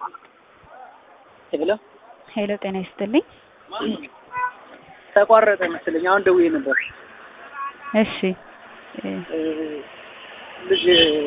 ሄሎ ሄሎ ጤና ይስጥልኝ። ተቋረጠ መሰለኝ። አሁን ደውዬ ነበር። እሺ እ እ ልጅ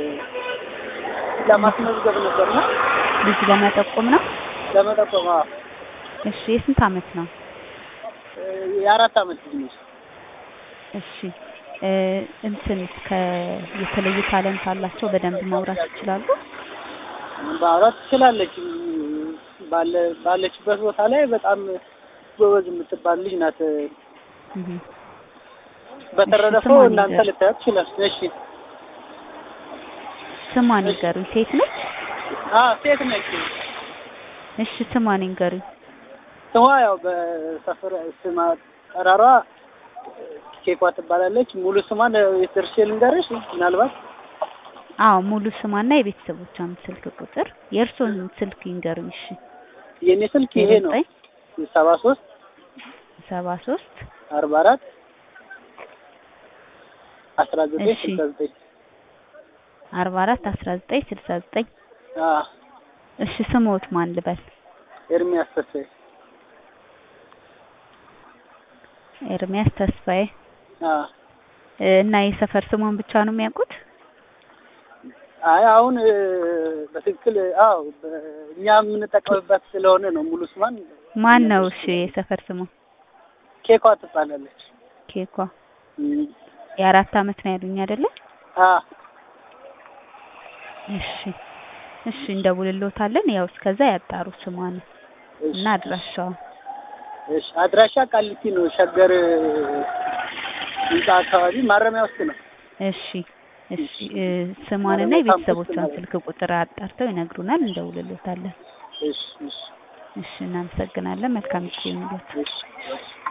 ለማስመዝገብ ነበርና ልጅ ለመጠቆም ነው። ለመጠቆም አዎ። እሺ የስንት አመት ነው? እ የአራት አመት ልጅ ነች። እሺ እ እንትን ከ የተለየ ታለንት አላቸው በደንብ ማውራት ይችላሉ? ማውራት ትችላለች። ባለ ባለችበት ቦታ ላይ በጣም ጎበዝ የምትባል ልጅ ናት። እህ በተረፈው ስሟን እናንተ ንገር። ልታያት ትችላል። እሺ ስሟን ይንገሩኝ። ሴት ነች? አ ሴት ነች። እሺ ስሟን ይንገሩኝ። ስሟ ያው በሰፈር ስማ ጠራሯ ኬኳ ትባላለች። ሙሉ ስሟን የትርሼ ልንገርሽ ምናልባት አዎ ሙሉ ስሟና የቤተሰቦቿን ስልክ ቁጥር የእርስዎን ስልክ ይንገሩኝ። እሺ የኔ ስልክ ይሄ ነው ዘጠኝ ሰባ ሶስት ሰባ ሶስት አርባ አራት አስራ ዘጠኝ እሺ። ስልሳ ዘጠኝ አርባ አራት አስራ ዘጠኝ ስልሳ ዘጠኝ አ እሺ ስሞት ማን ልበል? ኤርሚያስ ተስፋዬ ኤርሚያስ ተስፋዬ አ እ እና የሰፈር ስሟን ብቻ ነው የሚያውቁት? አይ አሁን እ በትክክል አዎ በ- እኛ የምንጠቀምበት ስለሆነ ነው ሙሉ ስሟን ማን ነው? እሺ የሰፈር ስሟ ኬኳ ትባላለች። ኬኳ እም፣ የአራት አመት ነው ያሉኝ አይደለ? አ እሺ እሺ እንደውልሎታለን። ያው እስከዛ ያጣሩ ስሟን እሺ፣ እና አድራሻዋን። እሺ አድራሻ ቃሊቲ ነው። ሸገር ህንጻ አካባቢ ማረሚያ ውስጥ ነው። እሺ እሺ እ ስሟንና የቤተሰቦቿን ስልክ ቁጥር አጣርተው ይነግሩናል። እንደውልሎታለን። እሺ እሺ እሺ እናመሰግናለን። መልካም ጊዜ ይሁንልዎት። እሺ እሺ